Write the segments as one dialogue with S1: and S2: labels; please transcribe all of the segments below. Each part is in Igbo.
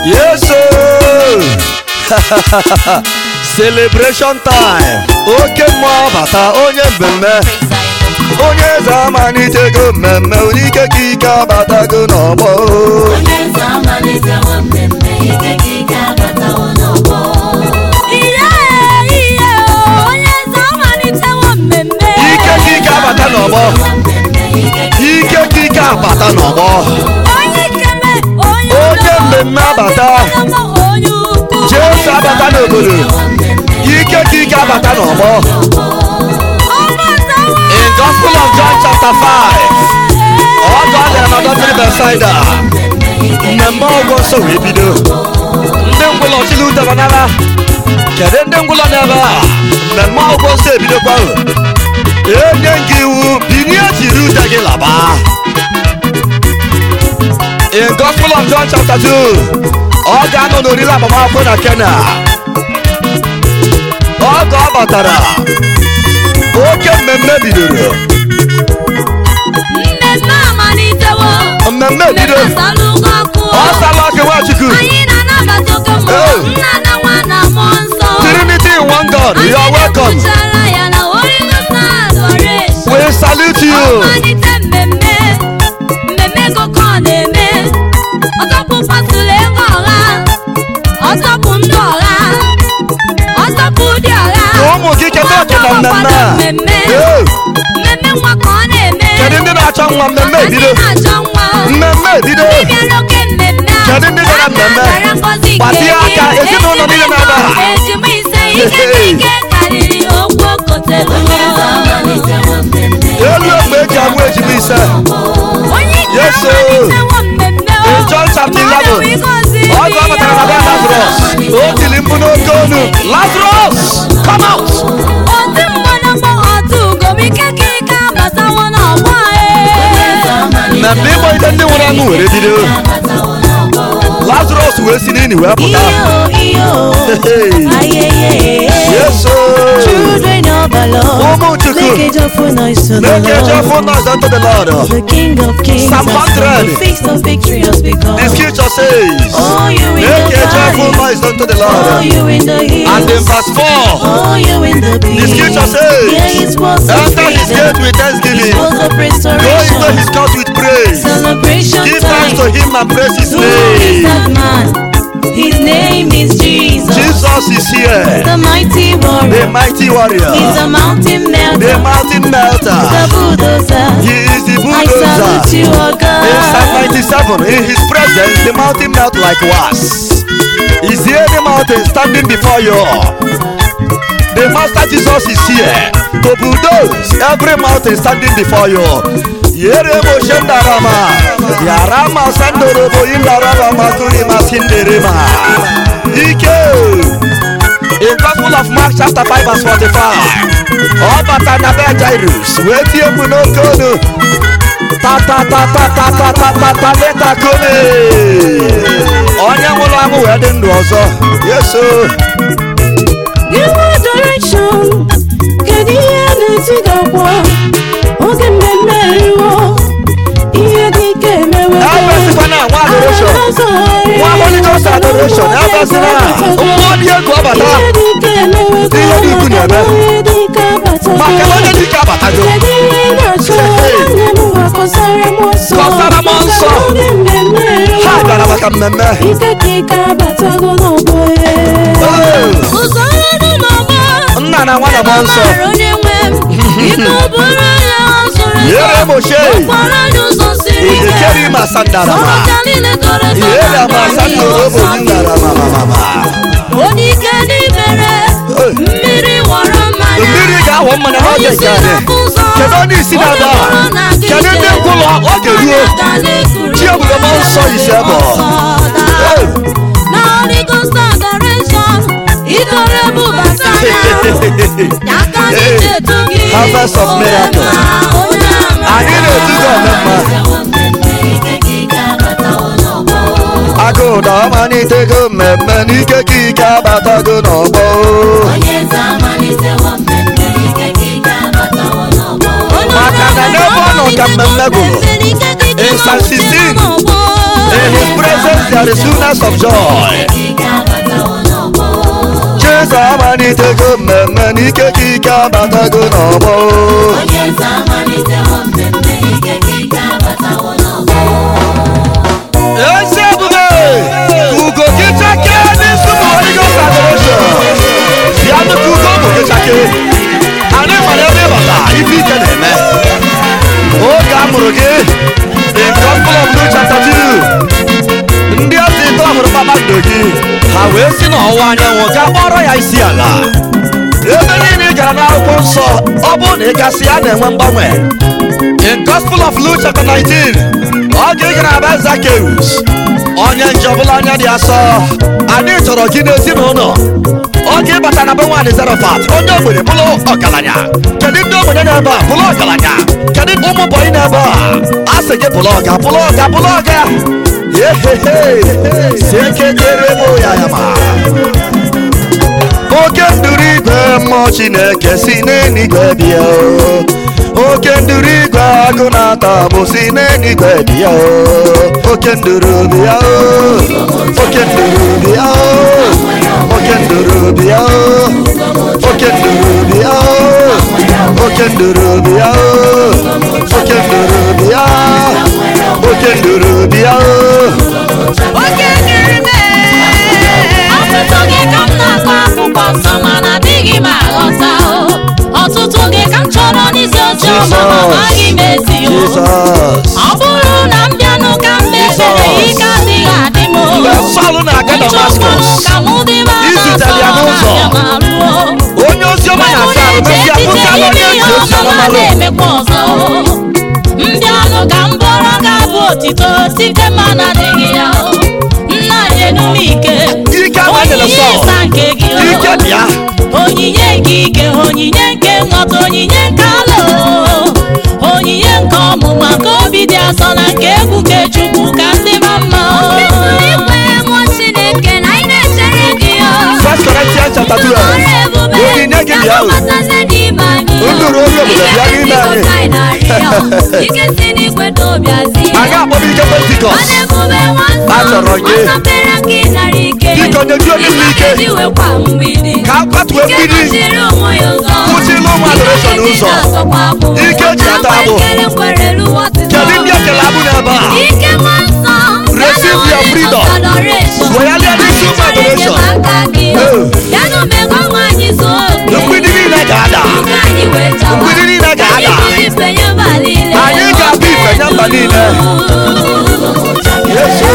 S1: Yes, sir. Celebration time. Oke mmụọ bata onye mmemme. Onye eze amalitego mmemme onye ike ka ike abatago n'ọgbọ.
S2: onye eze amalitewo mmemme ike ka ike abatawo n'ọgbọ
S3: Ihe ihe onye eze amalitewo mmemme.
S1: Ike ka ike abata n'ọgbọ.
S2: mmemme ike ka
S1: Ike ka ike abata n'ọgbọ.
S3: Onye ikeme onye
S1: Onye mmemme abata.
S3: onye ukwu.
S1: Jesu abata n'obodo. Ike ka ike abata n'ọgbọ.
S3: Ọgbatawo.
S1: In Gospel of John chapter 5. Ọ ga-adị anọdọtịrị Bethsaida. Mmemme ọgwụ nsọ wee bido. Ndị ngwụlọ chili udara n'ala. Kedu ndị ngwụlọ n'ebe a? Mmemme ọgwụ nsọ ebidokwa. Enye gị iwu binie jiri ude gị laba. In Gospel of John chapter 2. Ọ ga-anọ n'oriri agbamakwụkwọ na Kena. Oge ọ batara. Oke mmemme bidoro.
S3: Mmemme amalitewo.
S1: Mmemme bido.
S3: Mmemme asalụgo ọkụ.
S1: Ọ sala ọkụ Nwachukwu.
S3: Anyị na-anabata oke mmụọ.
S1: Hey.
S3: Nna na nwa na mmụọ nsọ.
S1: Trinity in one God, you are welcome.
S3: Anyị ya na Holy Ghost na adoration.
S1: We salute you.
S3: Ọmalite mmemme. Mmemme koko ọ na-eme. Ọtọpụ pasụlụ ego ọha. Ọtọpụ ndị ọha. Ọtọpụ dị ọha.
S1: Ka ụmụ gị keta oke na mmemme a.
S3: Mmemme.
S1: Ee,
S3: Mmemme nwa ka ọ na-eme.
S1: Kedu ndị na-achọ nwa mmemme
S3: Maka
S1: ebido?
S3: ndị na-achọ nwa.
S1: Mmemme ebido.
S3: Ndị bịara oke mmemme a.
S1: Kedu ndị bịara mmemme?
S3: Aka gara ngọzi nke
S1: Gbatie
S3: gị.
S1: aka, ezinụlọ niile na-ebe a.
S3: Ejima ise ike na ike karịrị okwu okotelo.
S2: amalitewo mmemme
S1: Elu ogbe eji amụ ejima ise.
S3: Onye ike
S1: Yes, sir.
S3: amalitewo mmemme o.
S1: In John chapter 11,
S3: Mmadụ ịgọzi
S1: Ọ ga ọ batara na be Lazarus. O tiri mkpu n'oke onu. Lazarus, come out.
S3: Otu mgbọrọgbọ otu ugom ike ka ike abatawo n'ọgbọ e.
S1: Mmemme ịgbọ ite ndị nwụrụ anwụ were bido.
S2: abatawo n'ọgbọ
S1: Lazarus wee si n'ini wee pụta. Hey. Yes, sir.
S4: Children of the Lord,
S1: Ụmụ Chukwu.
S4: make a joyful noise to the
S1: Make a
S4: Lord.
S1: joyful noise unto the Lord.
S4: The King of Kings
S1: Psalm
S4: has come.
S1: 100.
S4: The feast of victory has
S1: The
S4: begun.
S1: scripture says,
S4: Oh, you in
S1: Make
S4: the
S1: a joyful
S4: valley.
S1: noise unto the
S4: Oh,
S1: Lord.
S4: you in the
S1: And in
S4: hills.
S1: verse 4,
S4: Oh, you in the
S1: the
S4: peace.
S1: scripture says,
S4: Here is words of
S1: Enter his
S4: freedom.
S1: gate with thanksgiving.
S4: Words of
S1: Go into
S4: restoration.
S1: his court with praise.
S4: Celebration
S1: Give thanks to
S4: time.
S1: him and praise his
S4: Who is
S1: name.
S4: that man? His name is Jesus.
S1: Jesus is here,
S4: The mighty
S1: the
S4: warrior.
S1: mighty warrior,
S4: He's a mountain
S1: the
S4: melter.
S1: mountain
S4: The
S1: melter.
S4: bulldozer.
S1: He is the
S4: I salute
S1: bulldozer.
S4: you, oh
S1: In Psalm
S4: God.
S1: 97, in his presence, the mountain melt like wax. Is there any mountain standing before you? The Master Jesus is here to bulldoze every mountain standing before you. Yere mo shendarama, yarama sandorobo indaraba makuri masinderema. Ike. In Gospel of Mark chapter 5 verse 45. Ọ bata na be Jairus, wee tie mkpu n'oke olu. ta ta ta ta ta ta ta ta ta leta kome onye nwụrụ anwụ wee dị ndụ ọzọ yeso
S4: Give adoration. Kedu ihe na-eti gị ọkpọ? Oge mmemme eriwo. Ihe dị ike emewe.
S1: ebesikwana nwa adoration nwa Holy Ghost adoration ebesina mmụọ dị egwu ọbata
S4: Ihe dị ike emewe.
S1: Ihe dị ukwu na-eme.
S4: Ihe dị ike abatago.
S1: maka na onye dike abatago
S4: Kedu ihe ị na-achọ? Nwanne m gwa kọsara m ọsọ.
S1: Kọsara m ọsọ.
S4: Oge mmemme eriwo.
S1: ha bịara maka mmemme
S4: Ike ka ike abatago n'ọgbọ ya.
S1: Ee,
S3: Ụzọ ọrụ n'ọgbọ.
S1: nna na nwa na mmụọ nsọ
S3: Mara onye nwe m. Ike ụbụrụ ya zụrụ
S1: yere moshe
S3: Okporo anyị ụzọ siri ike.
S1: ejekeri ma sandarama
S3: Ọrụka niile toro eto
S1: yere
S3: na
S1: ma
S3: ndụ anyị
S1: sandorobo
S3: ọsọ.
S1: ndarama mama
S3: Onye ike n'ibere.
S1: Hey.
S3: Mmiri wọrọ mmanya.
S1: mmiri ga-awọ mmanya
S3: Onye
S1: n'oge
S3: isi
S1: nke anyị
S3: na-afụ ụzọ.
S1: kedu onye isi na-ada
S3: Onye mụrụ na-aga
S1: kedu
S3: ije.
S1: ndị ngwụlọ oge ruo
S3: Mmanya ga na-ekuru.
S1: Chi ebube mmụọ nsọ ise bụ.
S3: Ọsọ daa.
S1: Hey.
S3: Na Holy Ghost adoration. Idore bụ basanya. Ya ka anyị
S1: Hey.
S3: na-etu gị.
S1: Harvest of
S3: Onye
S1: miracle.
S3: ma, onye ama.
S1: anyị na-etu gị ọmụma
S2: abatawo mmemme ike ka ike abatawo n'ọgbọ
S1: agụda ọmalitego mmemme n'ike ka ike abatago n'ọgbọ
S2: onye eze amalitewo mmemme ike ka ike abatawo n'ọgbọ
S1: Maka na n'ebe ọ nọ ka mmemme gwụrụ. In Psalm 16, In his presence there is fullness of joy. Jesu amalitego mmemme n'ike ka ike abatago n'ọgbọ. Ezi ebube ugo gị chake n'isi ụmụ Holy Ghost adoration. Bịanụ ka ugo ụmụ gị chake. Anyị mara ebe ịbata ife ike na-eme. Oge a mụrụ gị in Gospel of Luke chapter 2. Ndị ezi tọhụrụ kpakpando gị ha wee si n'ọwụwa anyanwụ gaa kpọrọ ya isi ala. Ebe niile ị gara n'akwụkwọ nsọ ọ bụrụ na ị gasị ya na-enwe mgbanwe. In Gospel of Luke chapter 19, ọ ga ị gara ebe Zacchaeus, onye nje ọbụla anya dị asọ, anyị chọrọ gị n'ezinụlọ. Oge ịbata na be nwaanyị Zarafat, onye ogbenye bụrụ ọgaranya. Kedu ndị ogbenye n'ebe a bụrụ ọgaranya? Kedu ụmụ bọyị n'ebe a? A sị gị bụrụ ọga, bụrụ ọga, bụrụ ọga. Yehehe, si eke kere bụ ya ya ma. oke nduru igwe mmụọ chineke si n'eluigwe bịa o. oke nduru igwe agụ na-ata bụ si n'eluigwe bịa o. oke nduru bịa o. oke nduru bịa o. oke nduru bịa o. oke nduru bịa o. oke nduru bịa o. oke nduru bịa oke nduru bịa o.
S3: oke dịrị mee ọtụtụ gị ka m na-akọ akwụkwọ nsọ mana adịghị m aghọta o. ọtụtụ gị ka m chọrọ n'isi oche ọma ma amaghị m ezi o
S1: Jesus.
S3: ọ bụrụ na m bịanụ ka m mekpere ike adịghị adị m o.
S1: Mgbe Sọl na-aga Damascus,
S3: Nchọkwanụ ka mụ dị m
S1: izutere ya n'ụzọ. onye ozi ọma ya asa arụ mesịa pụtala onye ntị ozi ọma malụ
S3: na-emekwa ọzọ mbịanụ ka m bụrụ ga-abụ otito site mana adịghị ya o. nna nyenu m ike
S1: Ike amaghịla
S3: onyinye
S1: Sọl.
S3: ịsa nke gị o.
S1: ike bịa
S3: onyinye nke ike onyinye nke nghọta onyinye nke ala o. onyinye nke ọmụma nke obi dị asọ na nke egwu nke chukwu ka ndị ma mma
S1: First Corinthians chapter 12 onyinye gị bịa o nduru onye obodo bịa n'ime anyị anyị akpọba ike pentikọst A chọrọ gị. Biko, nyejuo ndị m ike. ka a kwatuo mgbidi kwụsịla ụmụ adoration ụzọ ike ji ata agbụ kedu ndị ekele abụ n'ebe a Receive your freedom. Weghara n'isi ụmụ adoration. mgbidi niile ga-ada mgbidi niile ga-ada anyị ga-abụ ife nye mba niile Yesu.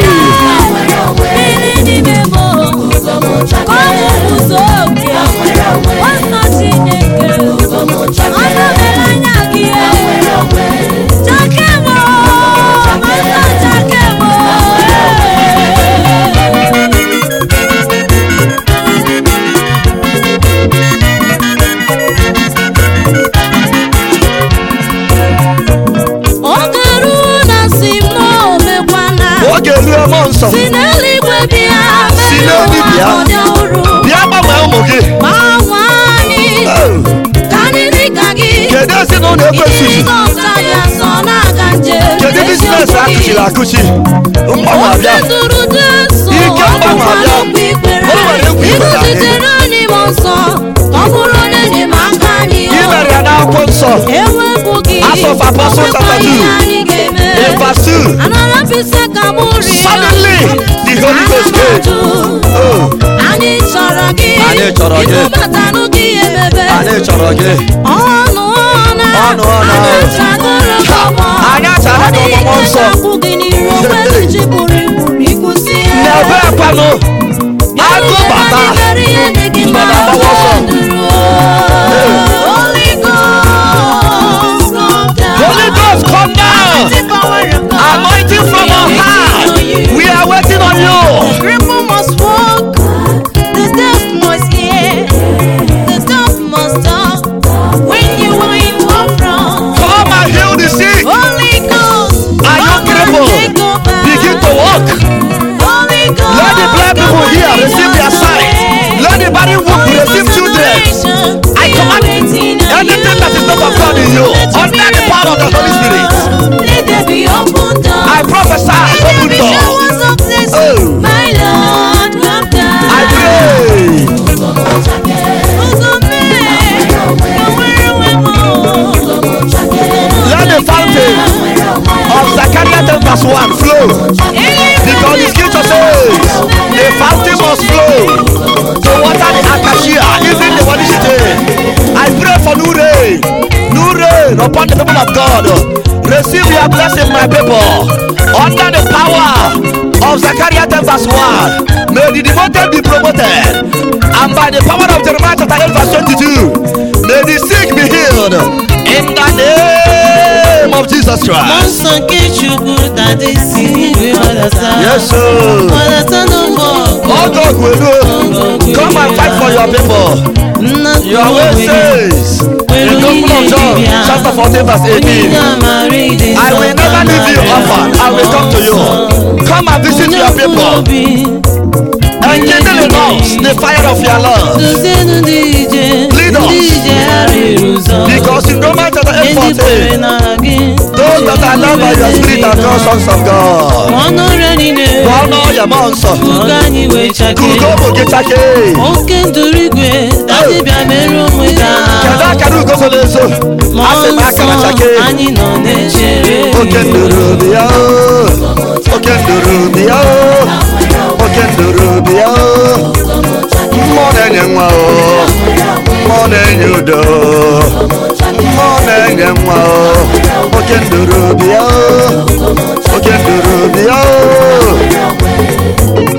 S3: oge ruo na si m omekwana
S1: oge ruo mmụọ nsọ
S3: si n'eluigwe bịa
S1: Si n'elu bịa.
S3: ọdị ọhụrụ
S1: bịa gbanwee ụmụ gị
S3: gbanwe anyị
S1: Oh,
S3: ka anyị dị ka gị
S1: kedu ezinụlọ ekwesịghị
S3: Jizọs anyị asọ na-aga njem
S1: kedu biznes akụchiri akụchi mgbanwe abịa
S3: zuru Jesu
S1: Ike mgbanwe abịa. O nwere egwu ikwere anyị.
S3: izitere anyị m nsọ ka ọ bụrụ onye enyemaka anyị
S1: ị mere ya n'akwụkwọ nsọ
S3: ewepụ gị
S1: Acts of Apostles chapter two.
S3: ihe anyị ga-eme
S1: in verse 2
S3: anarapịsị ka mụ rie
S1: suddenly the Holy Ghost came Oh,
S3: anyị chọrọ gị
S1: Anyị chọrọ gị.
S3: ịkpọbatanụ gị emebe
S1: anyị chọrọ gị
S3: ọnụ ọna
S1: Ọnụ ọna.
S3: anyị achagoro gị ọgbọ
S1: Anyị achara gị ọgbụgbọ nsọ.
S3: akwụ gị n'iru okpere ji buru ibu ịkwụsị
S1: n'ebe ekwanụ agụ bata mgbada agbawa ọsọ
S3: Holy Ghost, come down.
S1: Holy Ghost come down
S3: The power of God.
S1: anointing from on high we are waiting on you
S3: Cripple must walk, the deaf must hear, the dumb must talk. When you are in war from
S1: come and heal the sick
S3: Holy Ghost,
S1: Are you
S3: come and
S1: crippled?
S3: take over.
S1: begin to walk
S3: Holy Ghost,
S1: let the blind
S3: come
S1: people
S3: and
S1: hear
S3: lead
S1: receive
S3: the
S1: their sight
S3: way.
S1: let the body walk
S3: Holy
S1: receive
S3: Ghost
S1: children
S3: adoration,
S1: I
S3: we
S1: command
S3: are waiting on
S1: anything
S3: you.
S1: that is not of God in you
S3: Let your
S1: under the power of the Holy Spirit
S3: Let there be open doors.
S1: I prophesy open answer.
S3: showers of blessing.
S1: Oh.
S3: My Lord, come down.
S1: I pray.
S3: Ogo mee, ka nwere onwe m, oh.
S1: Let the fountain of Zechariah 10 verse 1 flow. Because the scripture says the fountain must flow to water the acacia, even the one I pray for new rain, new rain upon the people of God. Receive your blessing, my people, under the power of Zechariah 10 verse 1. May the devoted be promoted, and by the power of Jeremiah chapter 8 verse 22, may the sick be healed in the name of Jesus
S4: Mmụọ
S1: Christ.
S4: nsọ nke Chukwu dade si n'igwe gbadata.
S1: Yes, sir.
S4: Gbadata n'ụgbọ ọgụ.
S1: Oh God will do. Come and fight for your people.
S4: Nna
S1: Your word says in the Gospel of John, chapter 14, verse 18. I will never leave you orphan. I will come to you. Come and visit your people and kindle in us the fire of your love.
S4: Duzienu ndị ije.
S1: Lead us.
S4: Ndị ije arịrị ụzọ.
S1: Because in Romans chapter 8,
S4: Ndị kwere
S1: 14,
S4: na gị.
S1: those that are loved by your spirit are called sons of God.
S4: Ọnụ ọrịa niile.
S1: Gọọnọ ya mmụọ nsọ.
S4: Ka anyị wee chake.
S1: Kugo bụ gị chake.
S4: Oke nduru igwe. Dadịbịa mere onwe ka.
S1: Kedu akara ugo so n'ezo? Asị m akara chake.
S4: anyị nọ na-echere
S1: oke nduru bi ya o oke nduru bi ya o oke nduru bi ya o mmụọ na-enye nwa o mmụọ na-enye udo mmụọ na-enye nwa o oke nduru bi ya o oke nduru bi ya o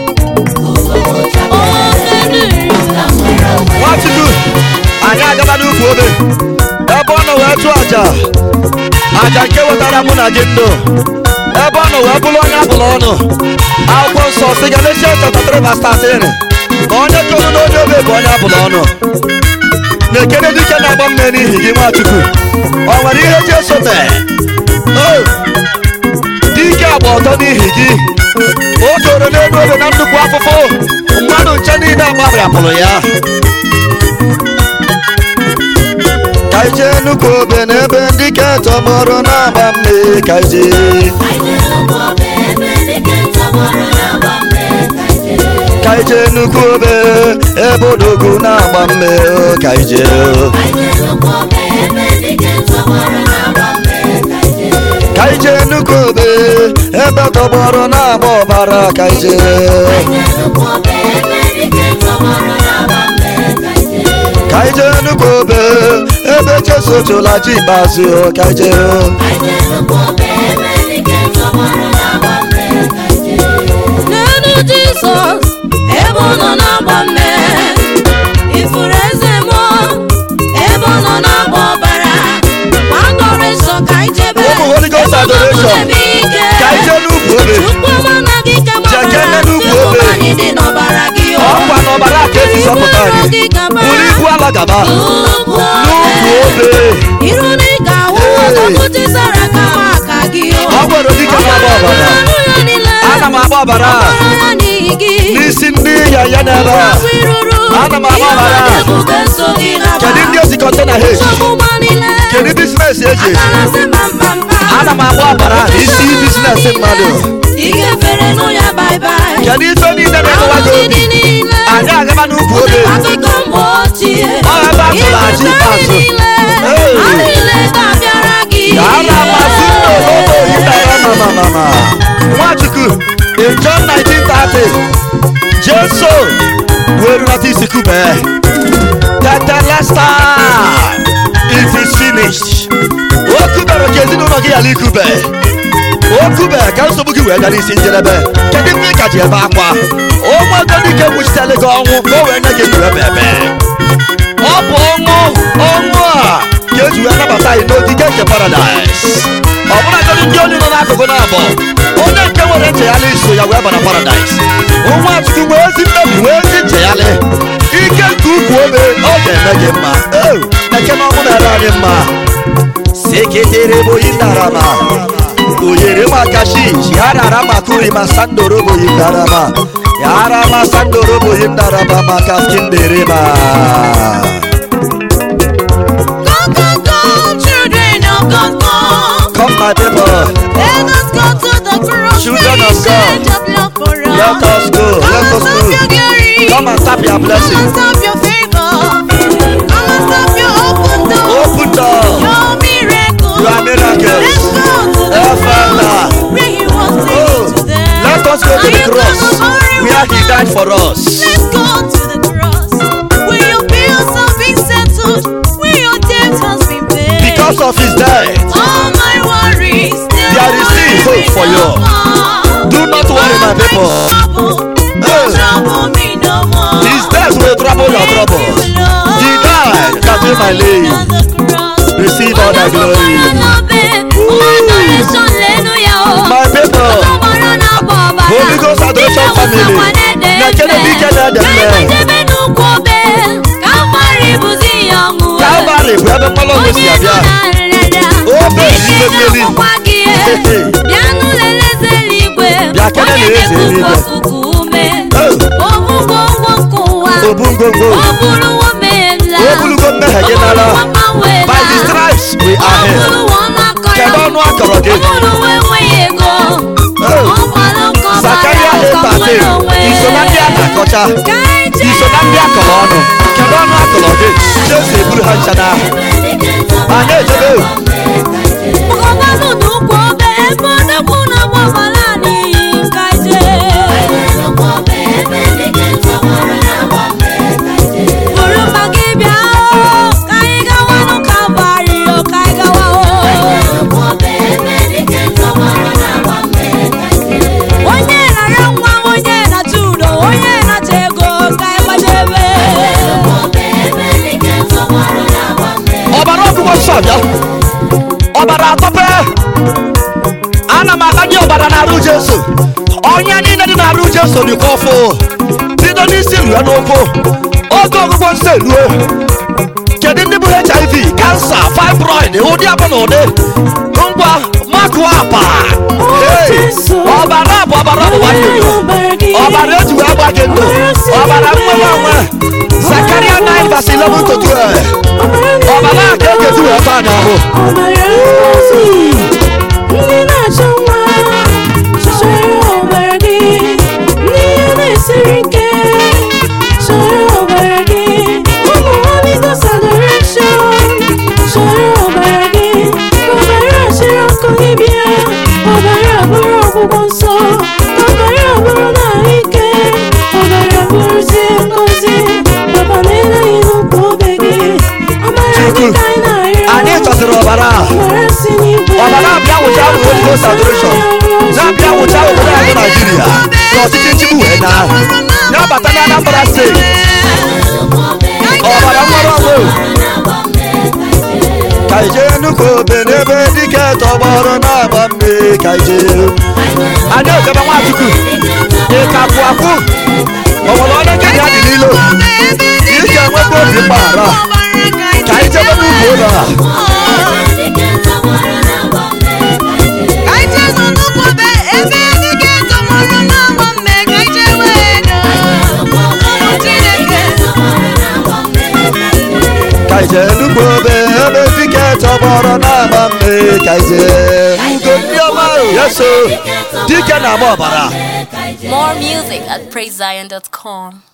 S1: nwachukwu anyị agaba n'ukwu obe ebe ọ nọ wee chụọ aja aja nke wetara mụ na gị ndụ ebe ọ nọ wee bụrụ onye abụla ọnụ akwụkwọ nsọ si Galatians chapter 3 verse 13 na onye toro n'onye obe bụ onye abụla ọnụ na-ekene dike na-agba mme n'ihi gị nwachukwu ọ nwere ihe ji esote o dike agba ọtọ n'ihi gị o toro n'elu obe na nnukwu afụfụ mmadụ nche niile agbabịapụrụ ya ka ije nnukwu obe n'ebe ndị ke tọgbọrọ na-agba mme ka ije ka ije nnukwu obe ebe odogwu na-agba mme o, ka ije ka ije nnukwu obe ebe tọgbọrọ na-agba ọbara ka ije ka ije nnukwu obe ebe jesu chụla chi ikpeazụ o, ka ije
S3: n'elu jizọs ebe ọ nọ na-agba mme ifuru eze mụọ ebe ọ nọ na-agba ọbara gbagọrọ nsọ ka ijebe
S1: Ụmụ Holy Ghost adoration. ka ije n'ukwu obe Jekene n'ukwu obe.
S3: dị n'ọbara gị o.
S1: ọkwa n'ọbara ka esi zọpụta
S3: Iru
S1: anyị
S3: gị gaba.
S1: buru ibu ala gaba
S3: N'ukwu
S1: n'ukwu
S3: obe.
S1: obe
S3: iru na ị ga-ahụ
S1: Hey.
S3: odogwu tisara kama aka gị o.
S1: ọ nwere dike na-agba ọbara
S3: Ọbara ya niile.
S1: ana m agba ọbara
S3: Ọbara ya n'ihi gị.
S1: n'isi ndị ya ya n'ebe a
S3: Afọ iruru.
S1: Ana m agba ọbara.
S3: Ihe ọ na-ebuga so gị n'aba.
S1: kedu ndị ozi kọntena h
S3: Nsogbu niile.
S1: kedu bizinesi eji eji
S3: Akarasị mbampampa.
S1: ana m agba ọbara n'isi bizinesi mmadụ
S3: Ị ga-efere nụ ya bye-bye.
S1: kedu ife niile na-emewa gị
S3: Ahụhụ
S1: obi
S3: dị niile.
S1: anyị agaba n'ukwu obe
S3: Akụkọ mgbe ochie.
S1: Ọ ebe a tụrụ achị
S3: Ihe
S1: ikpeazụ.
S3: niile.
S1: Hey.
S3: Ha niile ga-abịara gị.
S1: ka a na-amasị n'obodo yitara mamamama nwachukwu in john 1930 jesu wee rụnata isi kube tetelesta it is finished o kubere ka ezinụlọ gị ghara ikube o kube ka nsogbu gị wee gara isi njedebe kedu mgbe ị ka ji ebe akwa ụmụ ego dike nwuchitele gị ọnwụ ka o wee nye gị ndụ ebe ebe ọ bụ ọnwụ ọnwụ a ka eji wee nabata anyị n'ogige nke paradaịs ọ bụrụgodị ndị onye nọ n'akụkụ na-abọ onye nke nwere nchegharị iso ya wee bara paradaịs nwa chukwu wee ezi mmebi wee ezi nchegharị ike nke ukwu obe ọ ga-eme gị mma o eke na ọmụ na-ere anyị mma seketere boyi ndarama oyere maka shish yarara makuri masandoro boyi ndarama yarama sandoro boyi ndarama maka skinderema
S3: Go, go, go, children of God, go.
S1: Come my people
S3: Let us go to the cross
S1: Children
S3: where
S1: of
S3: you
S1: God.
S3: shed your blood for us.
S1: Let us go.
S3: Come
S1: Let
S3: and
S1: us
S3: stop your
S1: go.
S3: glory.
S1: Come and tap your blessing.
S3: Come and stop your favor. Come and stop your open door.
S1: Open door.
S3: Your miracle.
S1: Your miracles.
S3: Let's go to the
S1: Oh, Father.
S3: cross where he was
S1: Oh,
S3: taken to them.
S1: let us go to
S3: Are
S1: the
S3: you
S1: cross
S3: gonna worry
S1: where he
S3: with
S1: died
S3: us?
S1: for us.
S3: Let's go to the cross where your bills have been settled, where your debt has been paid.
S1: Because of his death.
S3: all my worries,
S1: There is still hope for you. Do not worry, my people.
S3: Don't trouble me no more.
S1: His death will trouble your trouble. He died that you might live. Receive all the glory. My people. Holy Ghost Adoration Family. Nekene dike na deme. Calvary bụ ebe mmanụ ọgwụ si abịa. Obe n'ime mmeri.
S3: Bịanụ leleze eluigwe,
S1: Bịa kene
S3: onye
S1: na eze
S3: na-ekupu
S1: eluigwe.
S3: ọkụkụ ume.
S1: Oh,
S3: Obugo ụgwọ nke ụwa,
S1: Obu ngwongwo.
S3: o buruwo mmehie m laa.
S1: O bulugo mmehie gị n'ala.
S3: O buruwo mgbanwe
S1: By
S3: laa.
S1: the stripes we
S3: O
S1: are healed.
S3: buruwo ọnụ akọrọ
S1: Kedu
S3: m.
S1: ọnụ akọrọ gị?
S3: O buruwo enweghị ego.
S1: Oh.
S3: Ọ gbara ụka ọbara
S1: Zakaria
S3: ụka
S1: Epate.
S3: nwere onwe.
S1: Iso na ndị a na-akọcha.
S3: Ka anyị jee.
S1: Iso na ndị akọrọ ọnụ. Kedu ọnụ akọrọ gị? Jesu eburu ha ncha n'ahụ. Anyị ejebe.
S3: Ọgọbanụ n'ụkwụ obe ebe odogwu na-agba ọbara n'iyi nka jee. Buru mma gị bịa o, ka anyị gawanụ Kalvarị o, ka anyị gawa o. Onye na-arịọ nwa, onye na-achọ udo, onye na-achọ ego, ka anyị gbajebe.
S1: ọbara ọgwụgwọ nsọ bịa ọbara atọpe ana m agbanye ọbara n'arụ jesu ọnya niile dị n'arụ jesu dịkwa ọfụ bido n'isi rue n'ụkwụ oge ọgwụgwọ nsọ elue kedu ndị bụ hiv kansa fibroid ụdị abụ na ụdị ngwa makụọ apa Hey, ọbara bụ ọbara ọgbụgba ndụ ọbara eji wee gba gị ndụ ọbara nwewe onwe zakaria 9 verse 11 to 12 ọbara a ka e ga-eji wee taa n'ahụ
S4: ọbara ngozi ndị na-achọ nwa chọrọ ọbara gị ndị ihe na-esiri ike chọrọ ọbara gị ụmụ Holy Ghost adoration chọrọ ọbara gị ka ọbara chịrị ọkụ gị bịa ọbara bụrụ ọgwụgwọ nsọ ka ọbara bụrụ na ike ọbara bụrụzie ngozi papa na-eleghị n'ụkwụ obe gị ọbara gị ka anyị na-arịọ
S1: anyị chọsịrị ọbara a ọbara abịa wụcha ahụ Holy Ghost adoration na-abịa wụcha obodo anyị bụ naijiria na ọchịchị nchigbu wee na ya bata na anambra steeti ọbara nwere ọgwụ ka ije nnukwu obe n'ebe dike tọgbọrọ na-agba mme ka ije anyị ejebe nwachukwu ịkapụ akwụ ọnwere ọnụ nke ya dị n'ilo ị ga-enwekwa obi mgbaghara ka anyị jebe n'ugwu ụlọ a ka ije nnukwu obe ebe dike tọgbọrọ na-agba mme ka ije ugo ndị ọma yeso dike na-agba ọbara
S5: More music at praisezion.com.